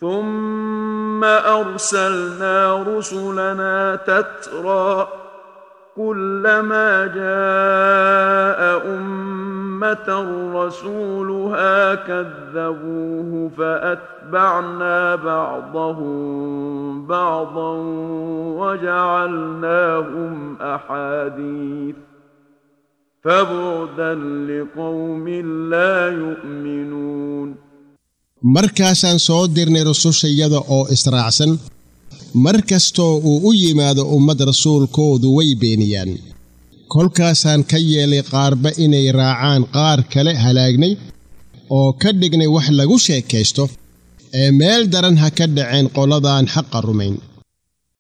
ثم ارسلنا رسلنا تترى كلما جاء امه رسولها كذبوه فاتبعنا بعضهم بعضا وجعلناهم احاديث فبعدا لقوم لا يؤمنون markaasaan soo dirnay rusushayada oo israacsan mar kastoo uu u yimaado ummad rasuulkoodu way beeniyaan kolkaasaan ka yeelay qaarba inay raacaan qaar kale halaagnay oo ka dhignay wax lagu sheekaysto ee meel daran ha ka dhaceen qoladaan xaqa rumayn